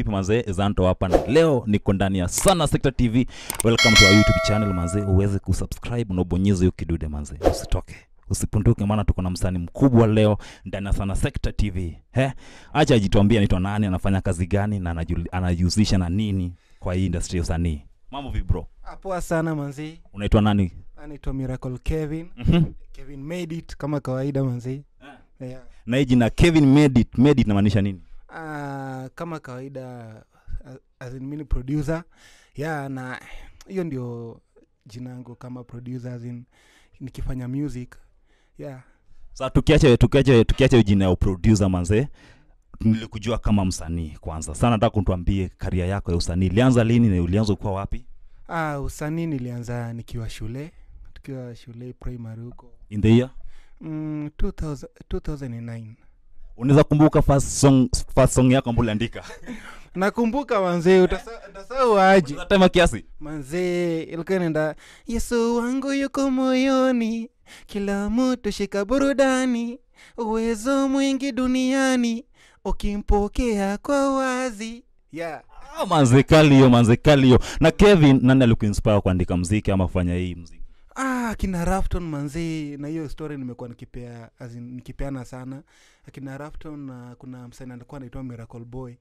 vipi manzee zanto hapa na leo niko ndani ya sana sector tv welcome to our youtube channel manzee uweze kusubscribe na ubonyeze hiyo kidude manzee usitoke usipunduke maana tuko na msanii mkubwa leo ndani ya sana sector tv he acha ajituambia anaitwa nani anafanya kazi gani na anajuli- anajihusisha na nini kwa hii industry ya usanii mambo vipi bro Ah, poa sana manzi unaitwa nani anaitwa miracle kevin Mhm. kevin made it kama kawaida manzi yeah. na hii jina kevin made it made it inamaanisha nini Ah, kama kawaida ah, as in mini producer yeah na hiyo ndio jina yangu kama producer as in nikifanya music yeah sa tukiache tukiache tukiache hiyo jina ya uproducer manze nilikujua kama msanii kwanza sana nataka kutuambie karia yako ya usanii ilianza lini na ulianza kuwa wapi ah, usanii nilianza nikiwa shule tukiwa shule primary huko in the year mm, 2000, 2009 unaweza kumbuka first song, first song yako ambayo uliandika nakumbuka manzee utasa- utasahau aje Unaweza tema kiasi manzee ilikuwa nenda yesu wangu yuko moyoni kila mtu shika burudani uwezo mwingi duniani ukimpokea kwa wazi yeah. ah, manzekali hiyo manzekali hiyo na kevin nani alikuinspire kuandika mziki ama kufanya hii mziki ah, akina rafton manzee na hiyo story nimekuwa nikipea as in, nikipeana sana akina rafton na kuna msanii alikuwa anaitwa miracle boy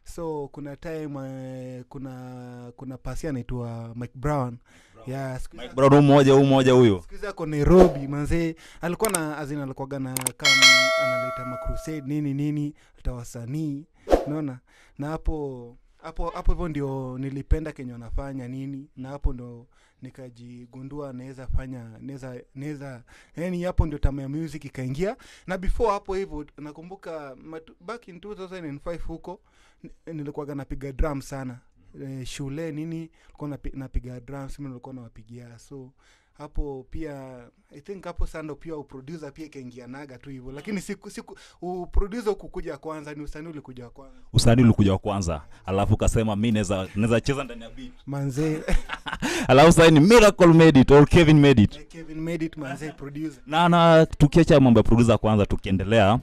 so kuna time uh, kuna kuna pasi anaitwa mike brown yeah, siku hizi- bro mmoja huu mmoja huyo siku hizi ako nairobi manzee alikuwa na azin alikuwaga na kam analeta macrusade nini nini leta wasanii unaona na hapo hapo hapo hivyo ndio nilipenda kenye wanafanya nini na hapo ndo nikajigundua naweza fanya naweza naweza yani hapo ndio tamaa ya music ikaingia na before hapo hivyo nakumbuka matu- back in 2005 huko ni- nilikuwaga napiga drum sana eh, shule nini nilikuwa napi- napiga drums mimi nilikuwa nawapigia so hapo pia i think hapo sando pia uproducer pia ikaingianaga tu hivyo lakini siku siku uproducer ukukuja kwanza ni usanii ulikuja kwanza usanii ulikuja wa kwanza alafu ukasema mi naweza naweza cheza ndani ya beat manzee alafu sasa ni miracle made it or kevin made it kevin made it manzee producer na na tukiacha mambo ya producer kwanza tukiendelea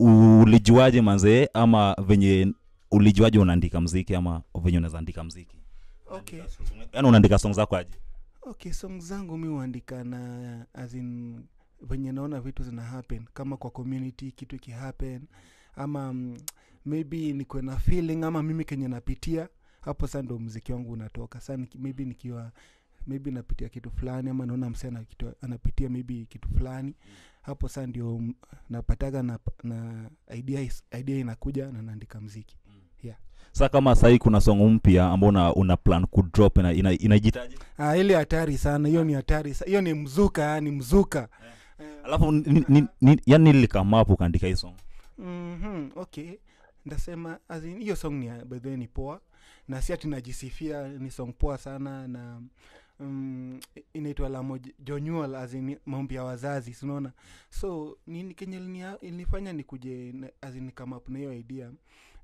ulijuaje manzee ama venye ulijuaje unaandika mziki ama venye unaweza andika mziki okay yaani unaandika song zako aje okay song zangu mi huandika na as in venye naona vitu zina happen kama kwa community kitu ikihappen ama mm, maybe nikuwe na feeling ama mimi kenye napitia hapo sa ndo mziki wangu unatoka sa niki, maybe nikiwa maybe napitia kitu fulani ama naona msee ana kitu- anapitia maybe kitu fulani hapo sa ndio mm, napataga na, na idea, is- idea inakuja na naandika mziki sa kama sahii kuna song mpya ambao una, una plan kudrop ina, ina, inajitaje ah, ile hatari sana hiyo ni hatari sa- hiyo ni mzuka yani mzuka Eh, alafu ni, ni, ni, yani nilikamapo ukaandika hii song mm-hmm, okay ndasema as in, hiyo song ni ya- by the way ni poa na si ati najisifia ni song poa sana na um, inaitwa lamo jonyual azin maombi ya wazazi sinaona so nini kenye linia- ilinifanya nikuje na- as in come up na hiyo idea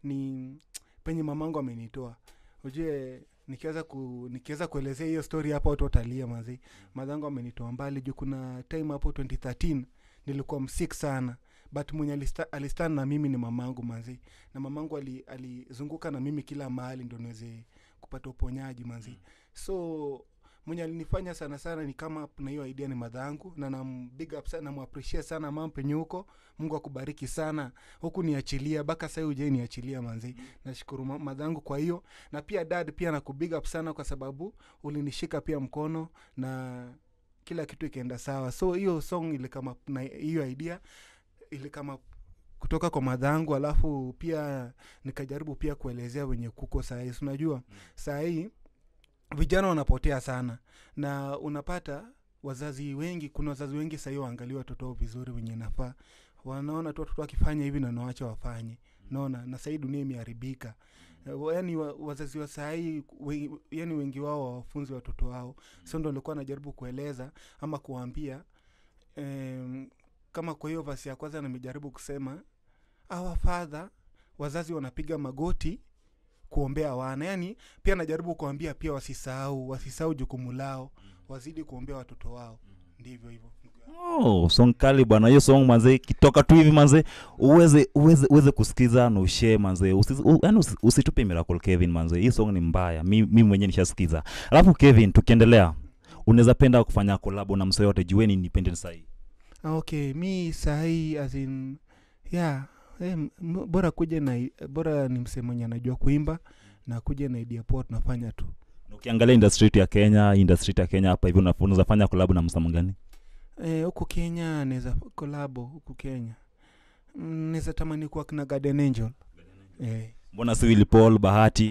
ni penye mamangu amenitoa ujue nikiweza ku, nikiweza kuelezea hiyo story hapo watu watalia mazi madhangu amenitoa mbali juu kuna time hapo 2013 nilikuwa msik sana but mwenye alista- alistan na mimi ni mamangu manzi na mamangu ali- alizunguka na mimi kila mahali ndo niweze kupata uponyaji manzi so mwenye alinifanya sana sana ni kama na hiyo idea ni madhangu na nam big up sana namwappreciate sana mam penye huko mungu akubariki sana huku niachilia mpaka sahii ujai niachilia manzi nashukuru ma- madhangu kwa hiyo na pia dad pia nakubig up sana kwa sababu ulinishika pia mkono na kila kitu ikaenda sawa so hiyo song ilikama na hiyo idea ilikama kutoka kwa madhangu alafu pia nikajaribu pia kuelezea wenye kuko sahii unajua sahii vijana wanapotea sana na unapata wazazi wengi kuna wazazi wengi sahii waangalia watoto wao vizuri wenye nafaa wanaona tu watoto wakifanya hivi na nawacha wafanye naona na sahii dunia imeharibika yaani wa, wazazi wa sahii we, yani wengi wao wawafunzi watoto wao so ndo alikuwa anajaribu kueleza ama kuwaambia em, kama kwa hiyo vasi ya kwanza nimejaribu kusema awa fadha wazazi wanapiga magoti kuombea wana yani pia najaribu kuambia pia wasisahau wasisahau jukumu lao wazidi kuombea watoto wao ndivyo hivyo ndugu yangu. oh, song kali bwana hiyo song manze ikitoka tu hivi manze uweze uweze uweze kusikiza na ushare manze usi, u, yani usi, usitupe miracle kevin manze hii song ni mbaya mi, mi mwenyewe nishasikiza alafu kevin tukiendelea unaweza penda kufanya kolabo na msee yote jueni independent sahii Ah, okay mi sahii as in yeah eh, m- m- bora kuja na i- bora ni msee mwenye anajua kuimba na kuja na idea poa tunafanya tu Na ukiangalia industry yetu ya kenya industry yetu ya kenya hapa hivi una- unaweza fanya kolabo na msamo gani Eh, huku kenya naweza kolabo huku kenya Mm, naweza tamani kuwa kina guardian angel eh. mbona si Willy paul bahati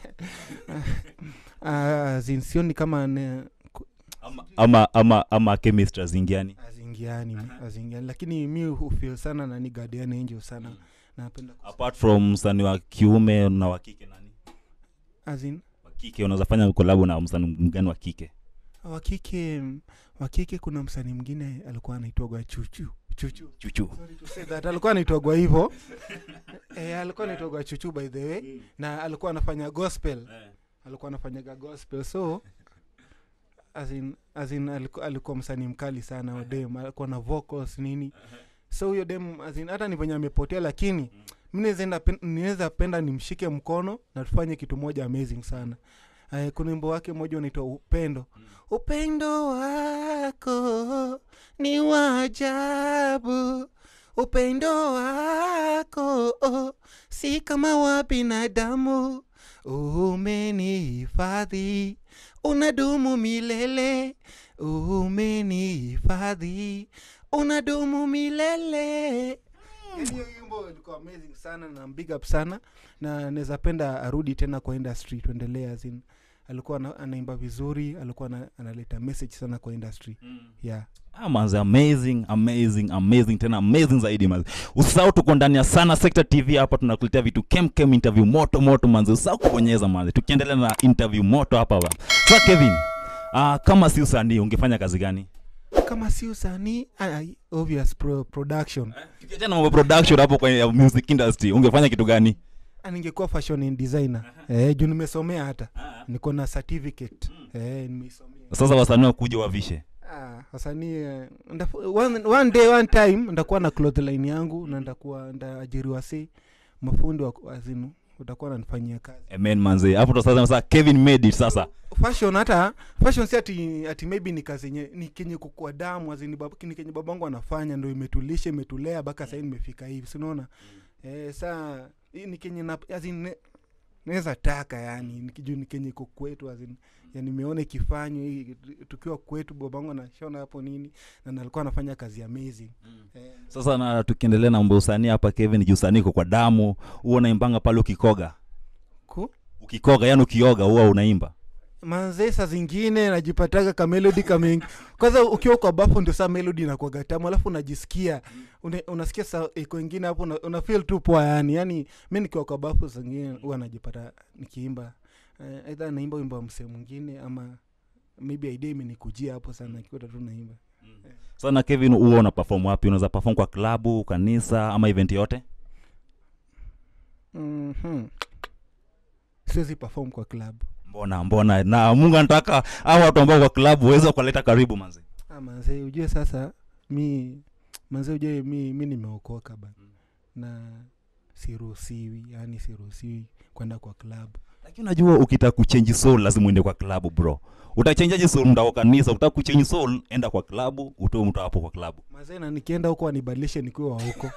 Ah, as in sioni kama ne, ama ama ama, ama chemistry zingiani azingiani azingiani lakini mi hufil sana nani guardian angel sana napenda kus- apart from msanii wa kiume na wa kike nani as in wa kike unaweza fanya kolabo na msanii mgani wa kike wakike wakike kuna msanii mwingine alikuwa anaitwagwa chuchu chuchu chuchu Sorry to say that alikuwa anaitwagwa hivyo e, alikuwa anaitwagwa chuchu by the way na alikuwa anafanya gospel alikuwa anafanyaga gospel so as in, as in alikuwa, alikuwa msanii mkali sana huyo dem alikuwa na vocals nini so huyo dem as in, hata ni venye amepotea lakini mi naweza enda pen- ninaweza penda nimshike mkono na tufanye kitu moja amazing sana uh, kuna wimbo wake mmoja unaitwa upendo upendo wako ni wajabu upendo wako oh, si kama wa binadamu umenihifadhi unadumu milele umenihifadhi unadumu milele Yaani hiyo wimbo ilikuwa amazing sana na big up sana na naweza penda arudi tena kwa industry tuendelee as in alikuwa ana- anaimba vizuri alikuwa ana- analeta message sana kwa industry yeah Ah, manze amazing amazing amazing tena amazing zaidi manze usisahau tuko ndani ya sana sector tv hapa tunakuletea vitu kem kem interview moto moto manze usisahau kubonyeza manze tukiendelea na interview moto hapa ba sa kevin uh, kama si usanii ungefanya kazi gani kama si usanii ah, obvious pro, production tukiachana na mambo production hapo kwenye ya music industry ungefanya kitu gani Ah, ningekuwa fashion and designer eh, juu nimesomea hata niko na certificate eh, nimeisomea sasa wasanii wakuja wavishe Ah, wasanii eh, ndaf- one, one day one time ndakuwa na clothline yangu na ndakuwa ndaajiriwa si mafundi wa azinu utakuwa nanifanyia kazi amen manze hapo ndo sasa sasa kevin made it sasa fashion hata fashion si ati, ati maybe ni kazi nye, ni kenye kukua damu azini bab, ni kenye babangu anafanya ndo imetulisha imetulea mpaka sahii nimefika hivi sinaona eh, saa hii ni kenye na azin naweza taka yani nikijuu ni kenye iko kwetu azin ya nimeona ikifanywa hii tukiwa kwetu babangu anashona hapo nini na nalikuwa anafanya kazi amazing eh, sasa na tukiendelea na mambo ya usanii hapa kevin juu usanii iko kwa damu huwa unaimbanga pale ukikoga ku ukikoga yani ukioga huwa unaimba manze saa zingine najipataga ka melodi kamengi kwanza ukiwa kwa bafu ndio saa melodi inakuaga tamu alafu unajisikia una, unasikia sa iko ingine hapo una, una feel tu poa yani yani mi nikiwa kwa bafu saa zingine huwa najipata nikiimba uh, aidha naimba wimbo wa msee mwingine ama maybe idea imenikujia hapo sana kikuta tu naimba sana kevin huwa una perform wapi unaweza perform kwa klabu kanisa ama event yote mm-hmm. siwezi perform kwa club mbona mbona na mungu anataka au watu ambao kwa klabu waweza kuwaleta karibu manzi ah, manze ujue sasa mi manze ujue mi, mi nimeokoka bana na siruhusiwi yani siruhusiwi kwenda kwa club lakini unajua ukitaka kuchange soul lazima uende kwa klabu bro utachangeaje soul mta kwa kanisa utaka kuchange soul enda kwa klabu utoe mtu hapo kwa klabu mazee na nikienda huko anibadilishe nikuwe wa huko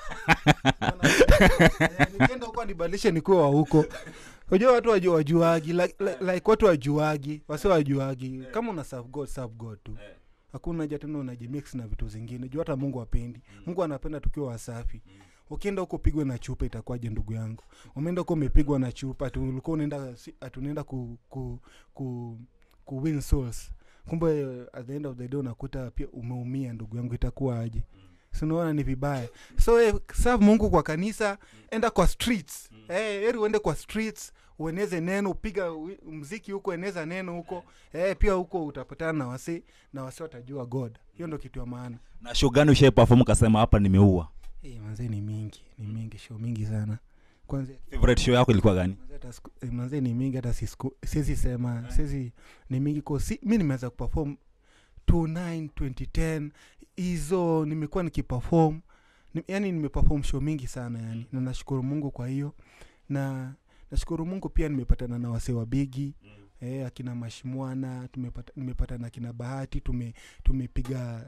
Eh, nikienda huko anibadilishe nikuwe wa huko unajua watu waju, wajuagi like, like, like watu wajuagi wasi wajuagi kama una serve god serve god tu hakuna haja tena unajimix na vitu zingine juu hata mungu apendi mungu anapenda tukiwa wasafi ukienda huko pigwe na chupa itakuwaje ndugu yangu umeenda huko umepigwa na chupa ati ulikuwa unaenda si- ati unaenda ku, ku, ku, ku win souls kumbe eh, at the end of the day unakuta pia umeumia ndugu yangu itakuwa aje sinaona ni vibaya so eh, serve mungu kwa kanisa enda kwa streets eh, heri uende kwa streets ueneze neno upiga wi- mziki huko eneza neno huko eh, pia huko utapatana na wasi na wasi watajua god hiyo ndo kitu ya maana na show gani ushai perform ukasema hapa nimeua hey, manzee ni mingi ni mingi show mingi sana kwanza favorite show yako ilikuwa gani manze hata siku- eh, manze ni mingi hata sisku- siwezi sema siwezi ni mingi ko si, mi nimeweza kuperform 29 2010 hizo nimekuwa nikiperform ni, yani nimeperform show mingi sana yani na nashukuru mungu kwa hiyo na nashukuru mungu pia nimepatana na wasee wa bigi eh, akina mashimwana tumepata, nimepata na akina bahati tume tumepiga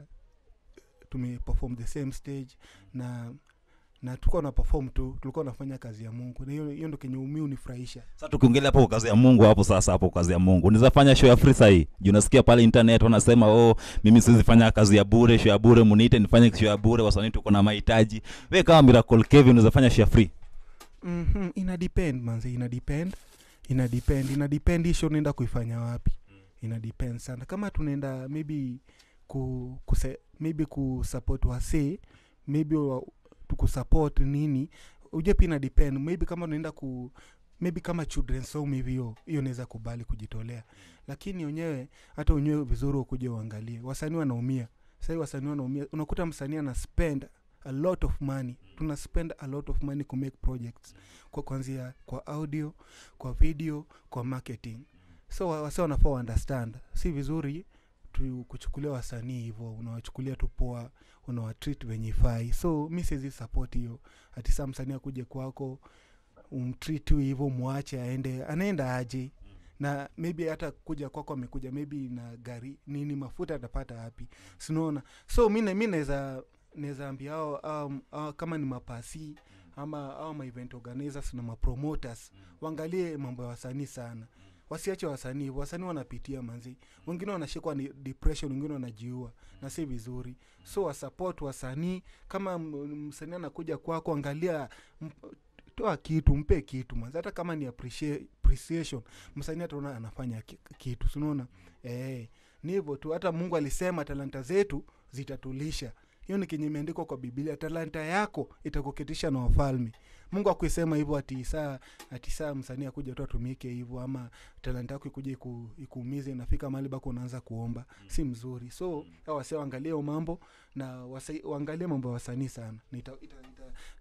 tumeperform the same stage na na tulikuwa na perform tu tulikuwa nafanya kazi ya mungu na hiyo hiyo ndo kenye umi unifurahisha sasa tukiongelea hapo kazi ya mungu hapo sasa hapo kazi ya mungu unaweza fanya show ya free sahii juu nasikia pale internet wanasema oh mimi siwezi fanya kazi ya bure show ya bure muniite nifanye show ya bure wasanii tuko na mahitaji we kama miracle kevin unaweza fanya show ya free mm-hmm. ina depend manze ina depend ina depend ina depend hisho unaenda kuifanya wapi ina depend sana kama tunaenda maybe ku, kuse, maybe kusupport wasee maybe wa, tukusupport nini uje pia ina depend maybe kama unaenda ku maybe kama children's home hivi hiyo hiyo naweza kubali kujitolea lakini wenyewe hata wenyewe vizuri ukuja uangalie wasanii wanaumia sahii wasanii wanaumia unakuta msanii ana spend a lot of money tuna spend a lot of money ku make projects kwa kwanzia kwa audio kwa video kwa marketing so wa- wase wanafaa understand si vizuri tu kuchukulia wasanii hivyo unawachukulia tu poa unawatreat venye ifai so mi siwezi support hiyo ati saa msanii akuje kwako umtreat tu hivyo mwache aende anaenda aje na maybe hata kuja kwako amekuja maybe na gari nini mafuta atapata wapi sinaona so mi na- mi naweza naweza ambia hao hao- hao kama ni mapasi ama au maevent organizers na mapromoters waangalie mambo ya wasanii sana wasiache wasanii hivyo. wasanii wanapitia manzi wengine wanashikwa ni depression wengine wanajiua na si vizuri so wasupport wasanii kama m- msanii anakuja kwako angalia mp- toa kitu mpe kitu manzi hata kama ni appreciate, appreciation msanii ataona anafanya ki- kitu sinaona eh, ni hivyo tu hata mungu alisema talanta zetu zitatulisha hiyo ni kenye imeandikwa kwa biblia talanta yako itakuketisha na wafalme mungu akuisema hivyo ati saa ati saa msanii akuja tu atumike hivyo ama talanta yako ikuja iku, ikuumize inafika mahali bako unaanza kuomba si mzuri so hao wase waangalie hiyo mambo na wasa, waangalie mambo ya wasanii sana na ita, ita, ita,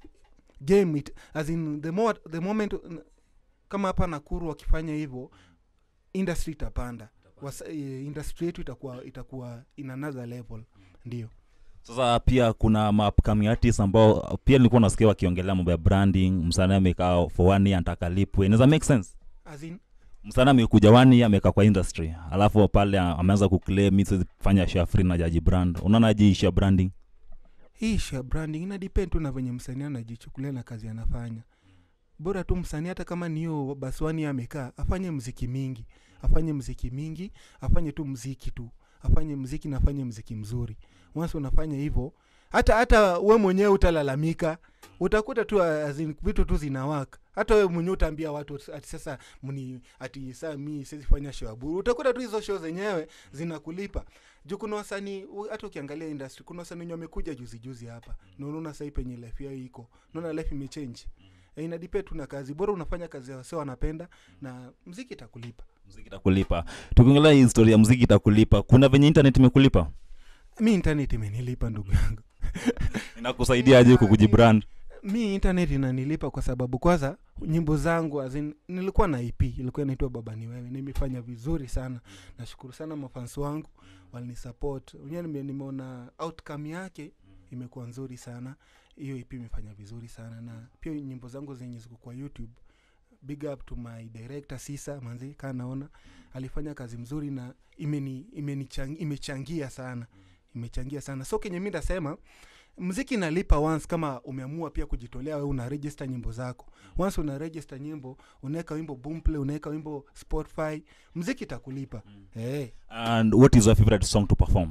game it, as in the, more, the moment uh, kama hapa nakuru wakifanya hivyo industry itapanda Wasa, eh, industry yetu itakuwa itakuwa in another level ndio sasa pia kuna maupcoming artists ambao pia nilikuwa nasikia wakiongelea mambo ya branding msanii amekaa for one year anataka lipwe inaweza make sense as in msanii amekuja one year amekaa kwa industry alafu pale a- ameanza kuclaim mi siwezi fanya share free na jaji brand unaona aje isha branding hii ishu ya branding ina depend tu na venye msanii anajichukulia na kazi anafanya bora tu msanii hata kama ni hiyo baswani amekaa afanye mziki mingi afanye mziki mingi afanye tu mziki tu afanye mziki na afanye mziki mzuri once unafanya hivyo hata hata we mwenyewe utalalamika utakuta tu as in, vitu tu zinawaka hata we mwenyewe utaambia watu ati sasa mni ati saa mi siwezi fanya show ya bure utakuta tu hizo show zenyewe zinakulipa juu kuna wasanii u- hata ukiangalia industry kuna wasanii wenye wamekuja juzi juzi hapa na unaona sahii penye life yao iko unaona life imechange e, inadipe tu na kazi bora unafanya kazi ya wasee wanapenda na mziki itakulipa mziki itakulipa tukiongelea hii historia ya mziki itakulipa kuna venye internet imekulipa mi internet imenilipa ndugu yangu inakusaidia aje kukujibrand mi internet inanilipa kwa sababu kwanza nyimbo zangu as in, nilikuwa na ip ilikuwa inaitwa baba ni wewe nimefanya vizuri sana nashukuru sana mafans wangu walinisupport wenyewe nime, nimeona outcome yake imekuwa nzuri sana hiyo ip imefanya vizuri sana na pia nyimbo zangu zenye ziko kwa youtube big up to my director sisa manzi kaa naona alifanya kazi mzuri na imeni, imeni imechangia sana imechangia sana so kenye mi ndasema mziki inalipa once kama umeamua pia kujitolea wewe una register nyimbo zako once una register nyimbo unaweka wimbo boomplay unaweka wimbo spotify mziki itakulipa mm. hey. and what is your favorite song to perform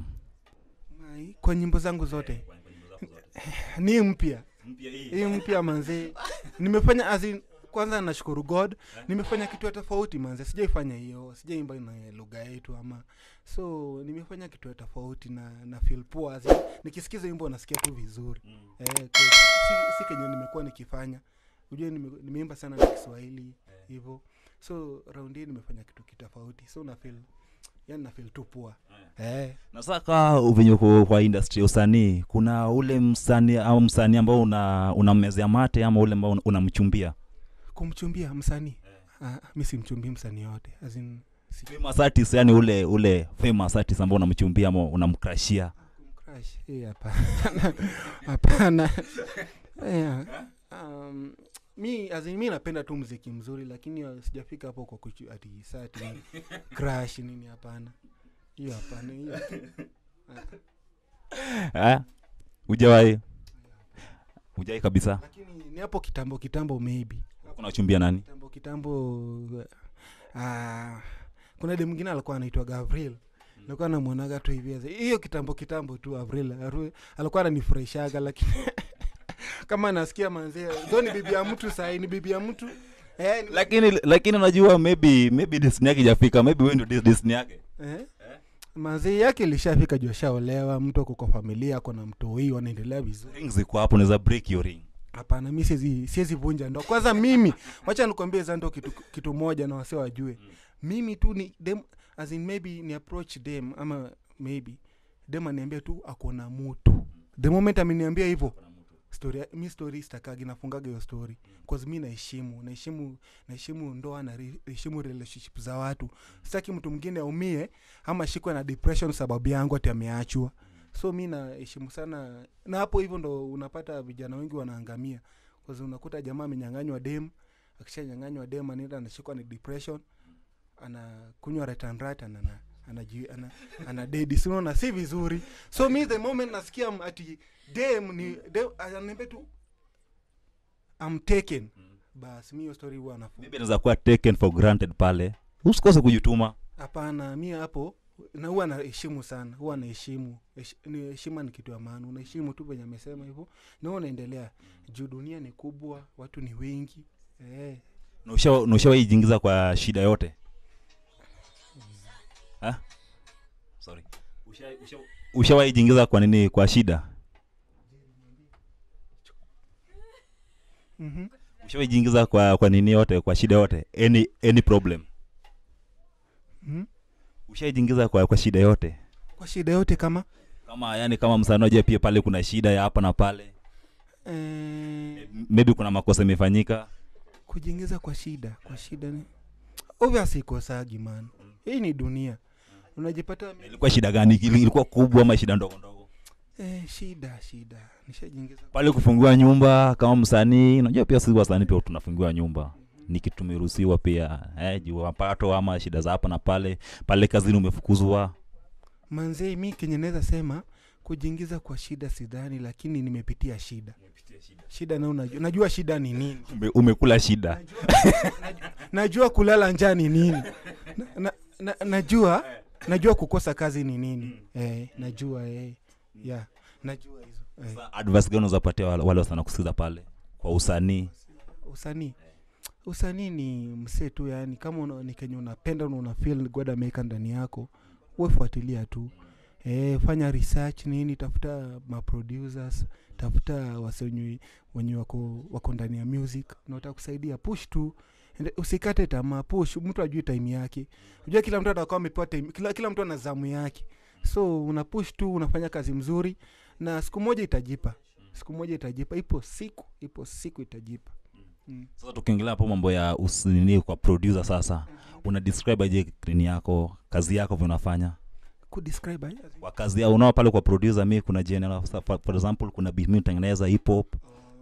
Mai, kwa nyimbo zangu zote ni mpya hii mpya manze nimefanya as in, kwanza nashukuru god nimefanya kitu ya tofauti manze sijaifanya hiyo sijaimba na lugha yetu ama so nimefanya kitu ya tofauti na na feel poa as in, nikisikiza wimbo nasikia tu vizuri eh, kwa- si, si kenye nimekuwa nikifanya ujue nime, nimeimba sana na kiswahili hivyo so round hii nimefanya kitu kitofauti so na feel yani na feel tu poa eh. na saka venye uko kwa industry ya usanii kuna ule msanii au msanii ambao una unammezea mate ama ule ambao una- unamchumbia kumchumbia msanii ah, mi simchumbii msanii yote As in, Si- famous artist yani ule ule famous artist ambao unamchumbia ama unamkrashia Crush. Eh, hapana hapana Eh, um, mi as in, mi napenda tu mziki mzuri lakini uh, sijafika hapo kwa kuchu, ati sati crash nini hapana hiyo hapana hiyo eh hujawahi hujawahi kabisa lakini ni hapo kitambo kitambo maybe unachumbia nani kitambo kitambo uh, kuna de mwingine alikuwa anaitwa gavril nilikuwa namwonaga tu hivi as- hiyo kitambo kitambo tu avril Aru- alikuwa ananifurahishaga lakini kama nasikia manzee tho ni bibi ya mtu sahii ni bibi ya mtu eh, ni- lakini lakini unajua maybe maybe destiny yake ijafika maybe wewe ndio des- destiny yake eh? mazee yake ilishafika juu ashaolewa mtu ako kwa familia ako na mtoi wanaendelea vizuri ring ziko hapo unaweza break your ring hapana mi siezi siezi vunja ndoa kwanza mimi wacha nikwambie za ndo kitu, kitu moja na wase wajue mimi tu ni dem as in maybe ni approach dem ama maybe dem aniambia tu akona mutu the moment ameniambia hivyo story ya- mi story stakagi nafungaga hiyo story cause mi naheshimu naheshimu naheshimu ndoa na re- naheshimu relationship za watu sitaki mtu mwingine aumie ama shikwe na depression sababu yangu ati ameachwa so mi naheshimu sana na hapo hivyo ndo unapata vijana wengi wanaangamia cause unakuta jamaa amenyanganywa dem akishanyanganywa dem anaenda anashikwa ni depression anakunywa retanrat ana anaji- ana, ana dedi sinaona si vizuri so mi the moment nasikia m- ati dem ni dem ananiambia tu I'm taken basi mi hiyo story huwa nafu maybe anaweza kuwa taken for granted pale usikose kujituma hapana mi hapo na huwa naheshimu sana huwa naheshimu Hesh- ni heshima ni kitu ya maana unaheshimu tu venye amesema hivyo na huwa unaendelea juu dunia ni kubwa watu ni wengi eh. Na ushawa- na ushawahi jingiza kwa shida yote Ha? Sorry. Usha- usha- ushawahi jingiza kwa nini kwa shida mm-hmm. ushawahi jingiza kwa kwa nini yote kwa shida yote any any problem mm-hmm. ushaijiingiza kwa kwa shida yote kwa shida yote kama kama yani kama msanaja pia pale kuna shida ya hapa na pale eh, maybe kuna makosa imefanyika kujiingiza kwa shida kwa shida ni obviously ikosagi man hii ni dunia unajipata mi- ilikuwa shida gani Ili- ilikuwa kubwa ama shida ndogo ndogo eh, shida shida nishajiingiza pale kufungiwa nyumba kama msanii unajua pia sisi wasanii pia tunafungiwa nyumba ni kitu tumeruhusiwa pia eh, juu mapato ama shida za hapa na pale pale kazini umefukuzwa manzee mi kenye naweza sema kujiingiza kwa shida sidhani lakini nimepitia shida shida na unajua, najua shida ni nini Ume, umekula shida najua, najua kulala njaa ni nini na, na, na, najua najua kukosa kazi ni nini eh, najua eh, yeah, najua hizo eh. Sasa advice gani unazapatia wale wale wasana kusikiza pale kwa usanii usanii usanii ni msee tu yani kama una, ni kenye unapenda na una feel god ameweka ndani yako wefuatilia tu e, fanya research nini tafuta maproducers tafuta wase wenye, wenye wako, wako ndani ya music na watakusaidia push tu Ende- usikate tamaa push mtu ajui time yake unajua kila mtu atakuwa amepewa time kila, kila mtu ana zamu yake so una push tu unafanya kazi mzuri na siku moja itajipa siku moja itajipa ipo siku ipo siku itajipa mm. sasa tukiongelea hapo mambo ya usinini kwa producer sasa una describe aje nini yako kazi yako vile unafanya kudescribe aje? kwa kazi yao unao pale kwa producer mi kuna general for, for example kuna beat mi tengeneza hip hop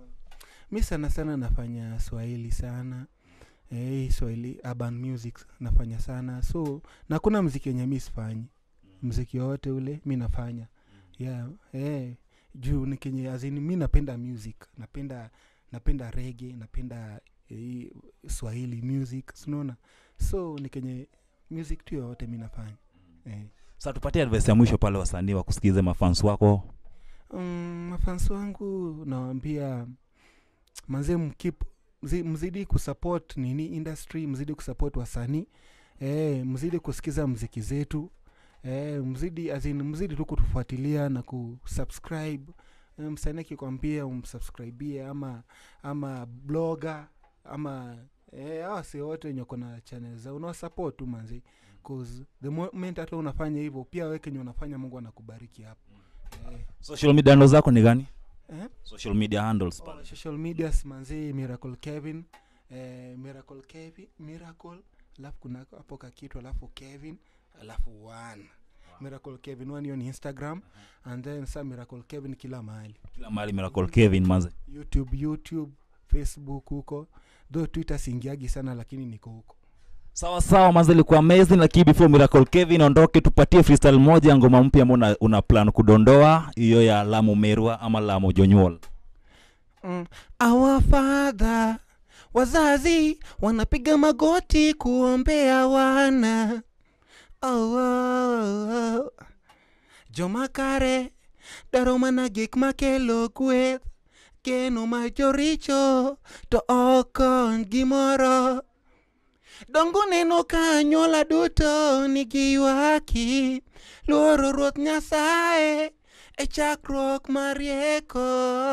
mi sana sana nafanya swahili sana eh, swahili urban music nafanya sana so na kuna mziki wenye mi sifanyi mziki wowote ule mi nafanya yeah, eh, juu ni kenye azini mi napenda music napenda napenda rege napenda eh, swahili music sinaona so ni kenye music tu yoyote mi nafanya eh. sasa tupatie advice ya mwisho pale wasanii wakusikize mafans wako mm, mafansi wangu nawambia manze mkip mzi- mzidi kusupport nini industry mzidi kusupport wasanii e, mzidi kusikiza mziki zetu e, mzidi azin mzidi tu kutufuatilia na kusubscribe e, msanii akikwambia umsubscribie ama ama blogger ama e, awasi wote wenye kona channel za unawasupport tu manzi cause the moment hata unafanya hivyo pia we kenye unafanya mungu anakubariki hapo e, social media handles zako ni gani eh? social media handles Oh, social medias manzi miracle kevin eh, miracle kevin miracle alafu kuna hapo kakitu alafu kevin alafu one miracle kevin one hiyo ni instagram and then sa miracle kevin kila mahali kila mahali miracle kevin manze youtube youtube facebook huko though twitter siingiagi sana lakini niko huko sawa sawa manze ilikuwa amazing lakini before miracle kevin ondoke tupatie freestyle moja ya ngoma mpya ambao una, una plan kudondoa hiyo ya lamu merwa ama lamu jonyuol mm. our father wazazi wanapiga magoti kuombea wana oh, oh, oh. jomakare daro mana gik makelo gweth geno ma joricho to okon gimoro dongo neno ka anyuola duto nigi ywaki luoro ruoth nyasaye e chakruok mar rieko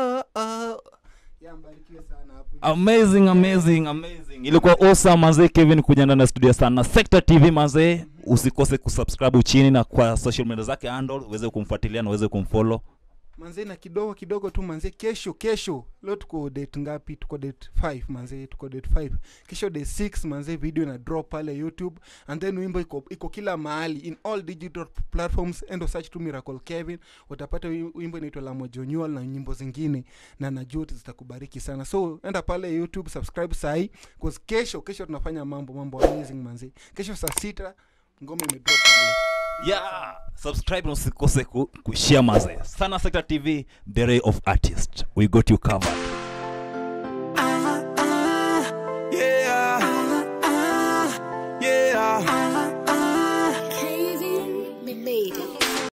amazing amazing amazing ilikuwa awesome manze kevin kuja ndani ya studio sana sector tv manze usikose kusubscribe chini na kwa social media zake handle uweze kumfuatilia na uweze kumfollow manze na kidogo kidogo tu manze kesho kesho leo tuko date ngapi tuko date 5 manze tuko date 5 kesho date 6 manze video na drop pale youtube and then wimbo iko, iko kila mahali in all digital platforms endo search tu miracle kevin utapata wi- wimbo inaitwa la mojonyual na nyimbo zingine na najua zitakubariki sana so enda pale youtube subscribe sahi cause kesho kesho tunafanya mambo mambo amazing manze kesho saa sita ngoma imedrop pale yeah subscribe na usikose ku, kushare manze sana sector tv the ray of artist we got you covered